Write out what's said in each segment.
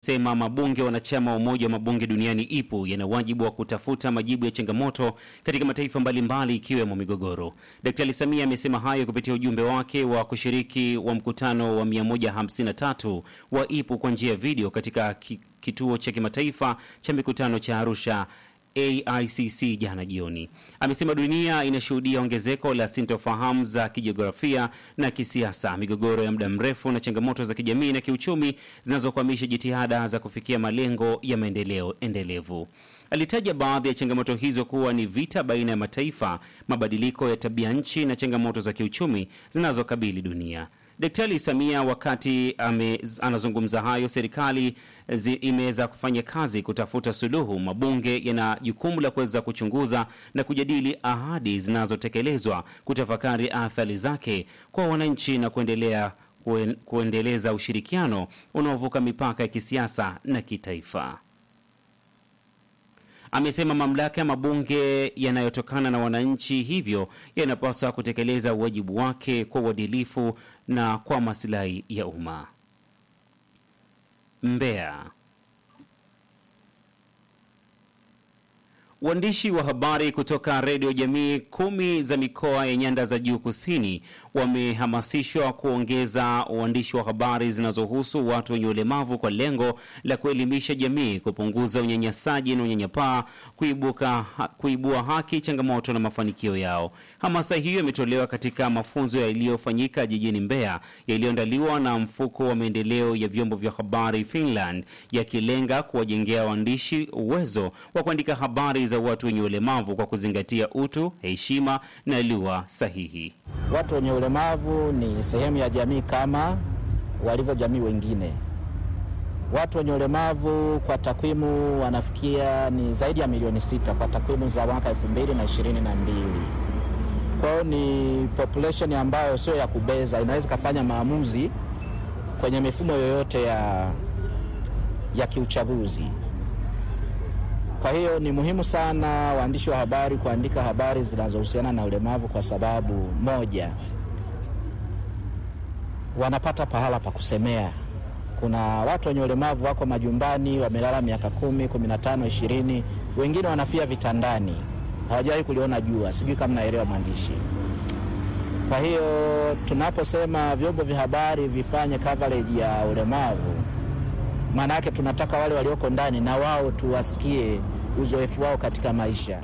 sema mabunge wanachama wa Umoja wa Mabunge Duniani IPU yana wajibu wa kutafuta majibu ya changamoto katika mataifa mbalimbali ikiwemo migogoro. Daktari Samia amesema hayo kupitia ujumbe wake wa kushiriki wa mkutano wa 153 wa IPU kwa njia ya video katika kituo cha kimataifa cha mikutano cha Arusha AICC jana jioni. Amesema dunia inashuhudia ongezeko la sintofahamu za kijiografia na kisiasa, migogoro ya muda mrefu na changamoto za kijamii na kiuchumi zinazokwamisha jitihada za kufikia malengo ya maendeleo endelevu. Alitaja baadhi ya changamoto hizo kuwa ni vita baina ya mataifa, mabadiliko ya tabia nchi na changamoto za kiuchumi zinazokabili dunia. Daktari Samia wakati ame, anazungumza hayo, serikali imeweza kufanya kazi kutafuta suluhu. Mabunge yana jukumu la kuweza kuchunguza na kujadili ahadi zinazotekelezwa, kutafakari athari zake kwa wananchi na kuendelea kuen, kuendeleza ushirikiano unaovuka mipaka ya kisiasa na kitaifa. Amesema mamlaka ya mabunge yanayotokana na wananchi, hivyo yanapaswa kutekeleza wajibu wake kwa uadilifu na kwa maslahi ya umma. Mbeya. Waandishi wa habari kutoka redio jamii kumi za mikoa ya nyanda za juu kusini wamehamasishwa kuongeza uandishi wa habari zinazohusu watu wenye ulemavu kwa lengo la kuelimisha jamii, kupunguza unyanyasaji na unyanyapaa, kuibuka kuibua haki, changamoto na mafanikio yao. Hamasa hiyo imetolewa katika mafunzo yaliyofanyika jijini Mbeya yaliyoandaliwa na mfuko wa maendeleo ya vyombo vya habari Finland, yakilenga kuwajengea waandishi uwezo wa kuandika habari za watu wenye ulemavu kwa kuzingatia utu, heshima na lugha sahihi. Watu wenye ulemavu ni sehemu ya jamii kama walivyo jamii wengine. Watu wenye ulemavu kwa takwimu wanafikia ni zaidi ya milioni sita kwa takwimu za mwaka elfu mbili na ishirini na mbili. Kwa hiyo ni population ambayo sio ya kubeza, inaweza ikafanya maamuzi kwenye mifumo yoyote ya, ya kiuchaguzi. Kwa hiyo ni muhimu sana waandishi wa habari kuandika habari zinazohusiana na ulemavu kwa sababu moja, wanapata pahala pa kusemea. Kuna watu wenye ulemavu wako majumbani, wamelala miaka kumi, kumi na tano, ishirini, wengine wanafia vitandani, hawajawahi kuliona jua. Sijui kama naelewa mwandishi. Kwa hiyo tunaposema vyombo vya habari vifanye coverage ya ulemavu maana yake tunataka wale walioko ndani na wao tuwasikie uzoefu wao katika maisha.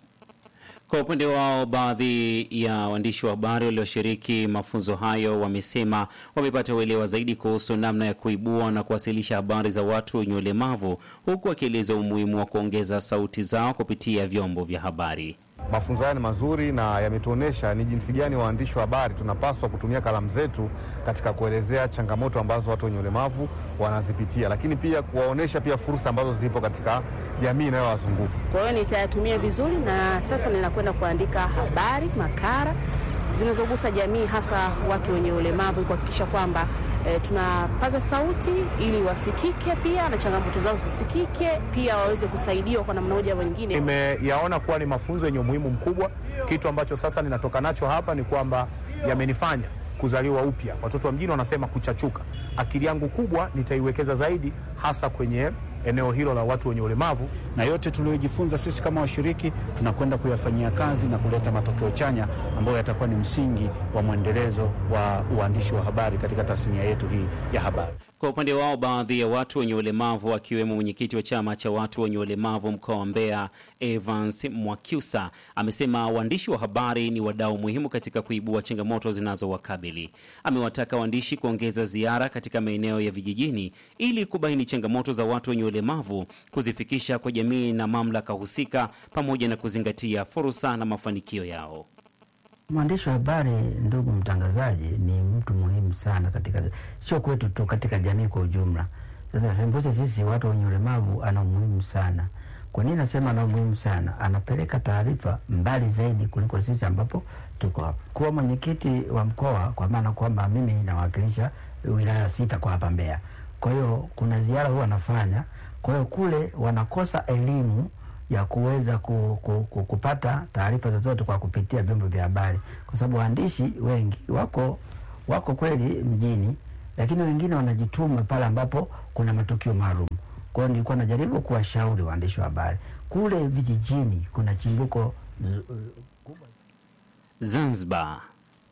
Kwa upande wao, baadhi ya waandishi wa habari walioshiriki mafunzo hayo wamesema wamepata uelewa zaidi kuhusu namna ya kuibua na kuwasilisha habari za watu wenye ulemavu, huku wakieleza umuhimu wa kuongeza sauti zao kupitia vyombo vya habari. Mafunzo haya ni mazuri na yametuonyesha ni jinsi gani waandishi wa habari tunapaswa kutumia kalamu zetu katika kuelezea changamoto ambazo watu wenye ulemavu wanazipitia, lakini pia kuwaonyesha pia fursa ambazo zipo katika jamii inayowazunguka. Kwa hiyo nitayatumia vizuri, na sasa ninakwenda kuandika habari, makala zinazogusa jamii, hasa watu wenye ulemavu, kuhakikisha kwamba E, tunapaza sauti ili wasikike pia na changamoto zao zisikike pia waweze kusaidiwa kwa namna moja nyingine. Nimeyaona kuwa ni mafunzo yenye umuhimu mkubwa. Kitu ambacho sasa ninatoka nacho hapa ni kwamba yamenifanya kuzaliwa upya. Watoto wa mjini wanasema kuchachuka. Akili yangu kubwa nitaiwekeza zaidi hasa kwenye eneo hilo la watu wenye ulemavu, na yote tuliyojifunza sisi kama washiriki tunakwenda kuyafanyia kazi na kuleta matokeo chanya ambayo yatakuwa ni msingi wa mwendelezo wa uandishi wa habari katika tasnia yetu hii ya habari. Kwa upande wao, baadhi ya watu wenye ulemavu akiwemo mwenyekiti wa chama cha watu wenye ulemavu mkoa wa Mbeya Evans Mwakyusa amesema waandishi wa habari ni wadau muhimu katika kuibua changamoto zinazowakabili. Amewataka waandishi kuongeza ziara katika maeneo ya vijijini ili kubaini changamoto za watu wenye ulemavu, kuzifikisha kwa jamii na mamlaka husika, pamoja na kuzingatia fursa na mafanikio yao. Mwandishi wa habari, ndugu mtangazaji, ni mtu muhimu sana katika, sio kwetu tu, katika jamii kwa ujumla. Sasa sembuse sisi watu wenye ulemavu ana umuhimu sana. Kwa nini nasema ana umuhimu sana? Anapeleka taarifa mbali zaidi kuliko sisi ambapo tuko hapa. Kuwa mwenyekiti wa mkoa, kwa maana kwamba mimi nawakilisha wilaya sita kwa hapa Mbeya. Kwa hiyo kuna ziara huwa anafanya, kwa hiyo kule wanakosa elimu ya kuweza ku, ku, ku, kupata taarifa zozote kwa kupitia vyombo vya habari, kwa sababu waandishi wengi wako wako kweli mjini lakini wengine wanajituma pale ambapo kuna matukio maalum. Kwa hiyo nilikuwa najaribu kuwashauri waandishi wa habari kule vijijini, kuna chimbuko z- Zanzibar.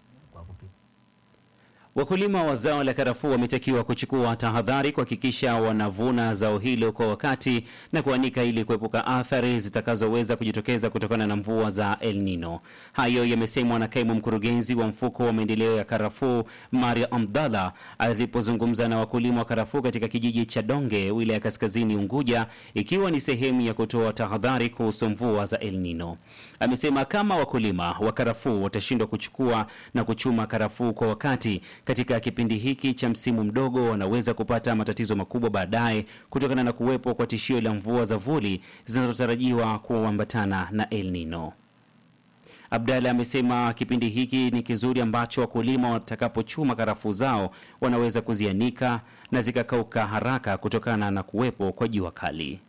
Wakulima wa zao la karafuu wametakiwa kuchukua tahadhari kuhakikisha wanavuna zao hilo kwa wakati na kuanika ili kuepuka athari zitakazoweza kujitokeza kutokana na mvua za El Nino. Hayo yamesemwa na kaimu mkurugenzi wa mfuko wa maendeleo ya karafuu Maria Abdallah alipozungumza na wakulima wa karafuu katika kijiji cha Donge, wilaya ya Kaskazini Unguja, ikiwa ni sehemu ya kutoa tahadhari kuhusu mvua za El Nino. Amesema kama wakulima wa karafuu watashindwa kuchukua na kuchuma karafuu kwa wakati katika kipindi hiki cha msimu mdogo, wanaweza kupata matatizo makubwa baadaye kutokana na kuwepo kwa tishio la mvua za vuli zinazotarajiwa kuambatana na El Nino. Abdalla amesema kipindi hiki ni kizuri ambacho wakulima watakapochuma karafuu zao wanaweza kuzianika na zikakauka haraka kutokana na kuwepo kwa jua kali.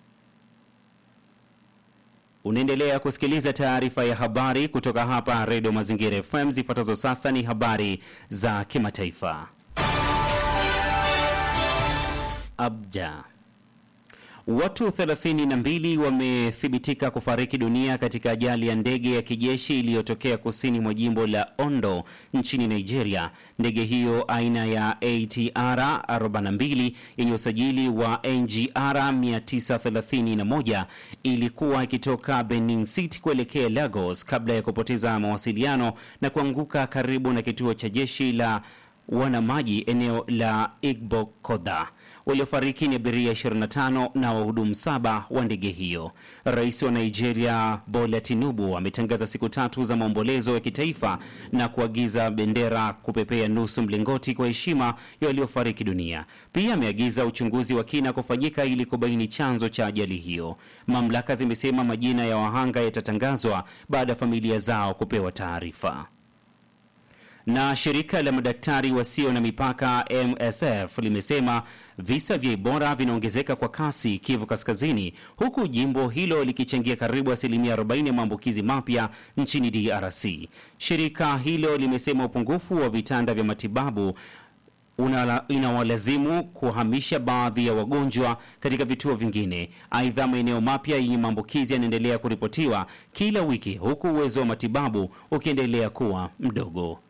Unaendelea kusikiliza taarifa ya habari kutoka hapa Redio Mazingira FM. Zifuatazo sasa ni habari za kimataifa. Abja. Watu 32 wamethibitika kufariki dunia katika ajali ya ndege ya kijeshi iliyotokea kusini mwa jimbo la Ondo nchini Nigeria. Ndege hiyo aina ya ATR 42 yenye usajili wa NGR 931 ilikuwa ikitoka Benin City kuelekea Lagos kabla ya kupoteza mawasiliano na kuanguka karibu na kituo cha jeshi la wanamaji eneo la Igbokoda. Waliofariki ni abiria 25 na wahudumu saba wa ndege hiyo. Rais wa Nigeria Bola Tinubu ametangaza siku tatu za maombolezo ya kitaifa na kuagiza bendera kupepea nusu mlingoti kwa heshima ya waliofariki dunia. Pia ameagiza uchunguzi wa kina kufanyika ili kubaini chanzo cha ajali hiyo. Mamlaka zimesema majina ya wahanga yatatangazwa baada ya familia zao kupewa taarifa na shirika la madaktari wasio na mipaka MSF limesema visa vya Ebola vinaongezeka kwa kasi Kivu Kaskazini, huku jimbo hilo likichangia karibu asilimia 40 ya maambukizi mapya nchini DRC. Shirika hilo limesema upungufu wa vitanda vya matibabu unala- inawalazimu kuhamisha baadhi ya wagonjwa katika vituo vingine. Aidha, maeneo mapya yenye maambukizi yanaendelea kuripotiwa kila wiki, huku uwezo wa matibabu ukiendelea kuwa mdogo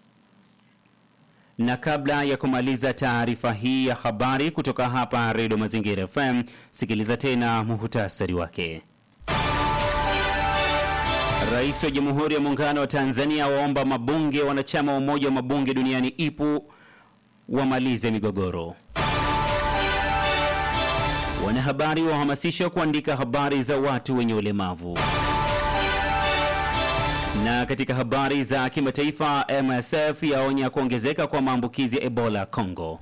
na kabla ya kumaliza taarifa hii ya habari kutoka hapa Redio Mazingira FM, sikiliza tena muhutasari wake. Rais wa Jamhuri ya Muungano wa Tanzania waomba mabunge wanachama wa Umoja wa Mabunge Duniani IPU wamalize migogoro. Wanahabari wahamasishwa kuandika habari za watu wenye ulemavu. Na katika habari za kimataifa, MSF yaonya kuongezeka kwa maambukizi ya Ebola Congo.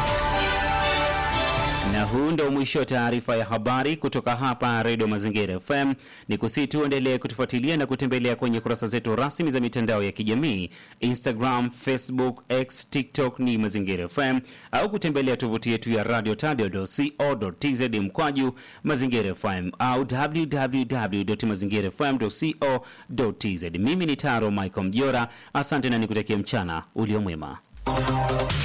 Na huu ndio mwisho wa taarifa ya habari kutoka hapa Radio Mazingira FM. Ni kusihi tu endelee kutufuatilia na kutembelea kwenye kurasa zetu rasmi za mitandao ya kijamii Instagram, Facebook, X, TikTok ni Mazingira FM au kutembelea tovuti yetu ya radio tadio.co.tz mkwaju Mazingira FM au www.mazingirafm.co.tz. Mimi ni Taro Michael Mjora, asante na nikutakia mchana uliomwema.